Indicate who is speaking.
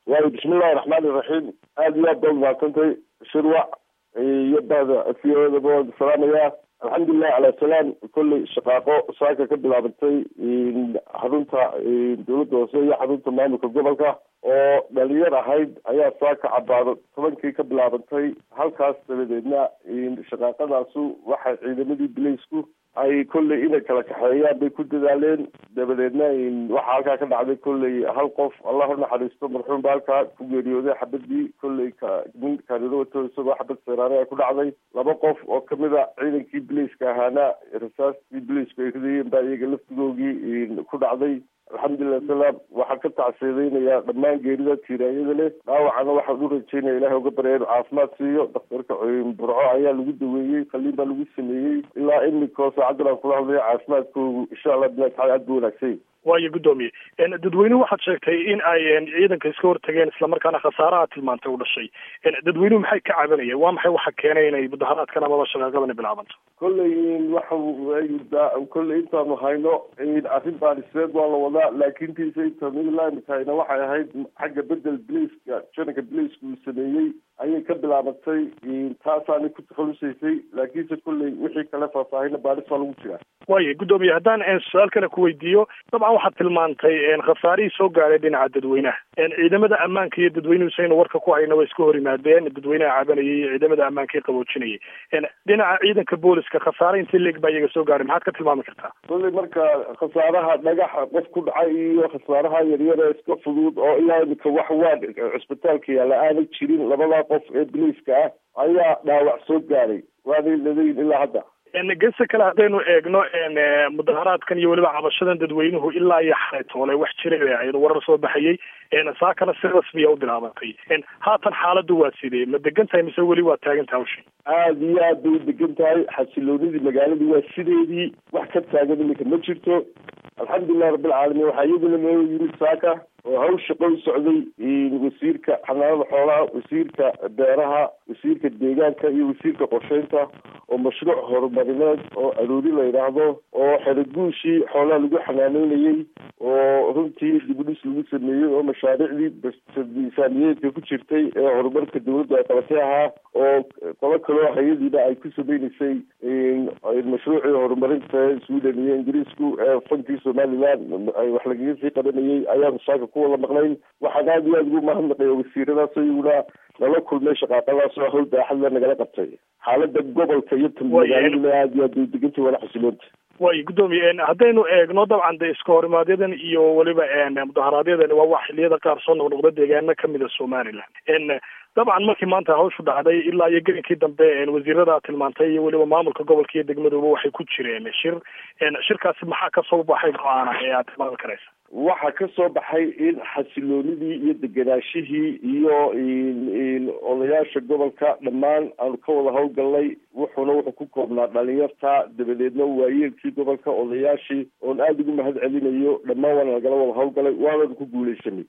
Speaker 1: waayo bismillahi raxmaani raxiim aada iyo aad baad umahadsantay shirwac iyo bahda afiyadaba waan salaamayaa alxamdulilah cala salaam kolley shaqaaqo saaka ka bilaabatay xarunta dowladda hoose iyo xarunta maamulka gobolka oo dhalinyar ahayd ayaa saaka cabaado tobankii ka bilaabantay halkaas dabadeedna shaqaaqadaasu waxay ciidamadii bilaysku ay kolley inay kala kaxeeyaan bay ku dadaaleen dabadeedna waxaa halkaa ka dhacday kolley hal qof allah u naxariisto marxuum ba halkaa ku geeriyooday xabadii kolley nin kaanilo wato isagoo xabad seeraane ay ku dhacday laba qof oo kamida ciidankii bilayska ahaana rasaastii bilaysku ay ridayeen baa iyaga laftigoogii ku dhacday alxamdulilah salaam waxaan ka tacsiideynayaa dhammaan geerida tiiraayada leh dhaawacana waxaan u rajeynaya ilahay uga barya inuu caafimaad siiyo daktarka burco ayaa lagu daweeyey qaliin baa lagu sameeyey ilaa imikoo saacadan aan kula hadlayo caafimaadkoogu insha allah bina taala aad bu wanaagsan
Speaker 2: waayo guddoomiye dadweynuhu waxaad sheegtay in ay ciidanka iska hortageen islamarkaana khasaaraha tilmaantay u dhashay dadweynuhu maxay ka cabanayeen waa maxay waxa keenay inay mudaharaadkan amaba shaqaaqadani bilaabanto
Speaker 1: kolley waxa kolley intaanu hayno arrin baadhiseed waa la wadaa laakiin tiisa intaanu ilaamikahayna waxay ahayd xagga bedel bliiska jananka bliiska uu sameeyey ayay ka bilaabatay taasaanay ku takhalusaysay laakiinse kolley wixii kale faahfaahina baadhis baa lagu jiraa
Speaker 2: waayo guddoomiye haddaan su-aal kale ku weydiiyo dabcan waxaad tilmaantay khasaarihii soo gaaray dhinaca dadweynaha ciidamada ammaanka iyo dadweynuhu saynu warka ku hayna way iska hor yimaadeen dadweynaha cabanayay iyo ciidamada ammaanka qaboojinayay dhinaca ciidanka booliska khasaare intii leeg baa iyaga soo gaaray maxaad ka tilmaami kartaa
Speaker 1: kolley marka khasaaraha dhagaxa qof ku dhacay iyo khasaaraha yaryara iska fudud oo ilaa imika wax waan cisbitaalka yaalla aanay jirin labadaa qof ee biliiska ah ayaa dhaawac soo gaaray waanay ladayin ilaa hadda
Speaker 2: gese kale haddaynu eegno mudaharaadkan iyo weliba cabashadan dadweynuhu ilaa iyo xalay toole wax jiray bay ahayd warar soo baxayay saakana si rasmiya u bilaabatay haatan xaaladdu waa sidee ma degan tahay mise weli waa taagan tahay hawshii
Speaker 1: aada iyo aad bay u degan tahay xasiloonidii magaaladii waa sideedii wax ka taagan iminka ma jirto alxamdulilah rabbilcaalamiin waxaa iyaduna noo yimid saaka oo hawsha qoy socday wasiirka xanaanada xoolaha wasiirka beeraha wasiirka deegaanka iyo wasiirka qorsheynta oo mashruuc horumarineed oo aroori la yidhaahdo oo xeraguushii xoolaha lagu xanaaneynayey oo runtii dibudhis lagu sameeyey oo mashaariicdii miisaaniyeedka ku jirtay ee horumarka dawladdu ay qabatay ahaa oo qolo kaloo hay-adiina ay ku sameyneysay mashruucii horumarinta sweden iyo ingiriisku ee fankii somaliland ay wax lagaga sii qabanayey ayaanu saaka ku wada maqnayn waxaan aada iyo aada ugu mahadnaqaya wasiiradaas iyaguna nala kulmay shaqaaqadaas oo hawl baaxadla nagala qabtay xaalada gobolka iyo magaaladuna aada iyo aad bay degantay wala xasiloonta
Speaker 2: waayo guddoomiye haddaynu eegno dabcan de iska horimaadyadaan iyo weliba mudaharaadyadani waa wax xiliyada qaar soo noqnoqda deegaano kamida somaliland dabcan markii maanta hawshu dhacday ilaa iyo gelinkii dambe wasiirada tilmaantay iyo weliba maamulka gobolka iyo degmaduba waxay ku jireen shir shirkaasi maxaa kasoo baxay go-aana ee aad tilmaami karaysa
Speaker 1: waxaa ka soo baxay in xasiloonidii iyo deganaashihii iyo odayaasha gobolka dhammaan aanu ka wada hawlgalnay wuxuuna wuxuu ku koobnaa dhalinyarta dabadeedna waayeelkii gobolka odayaashii oon aada ugu mahad celinayo dhammaan waana lagala wada hawlgalay waananu ku guuleysanay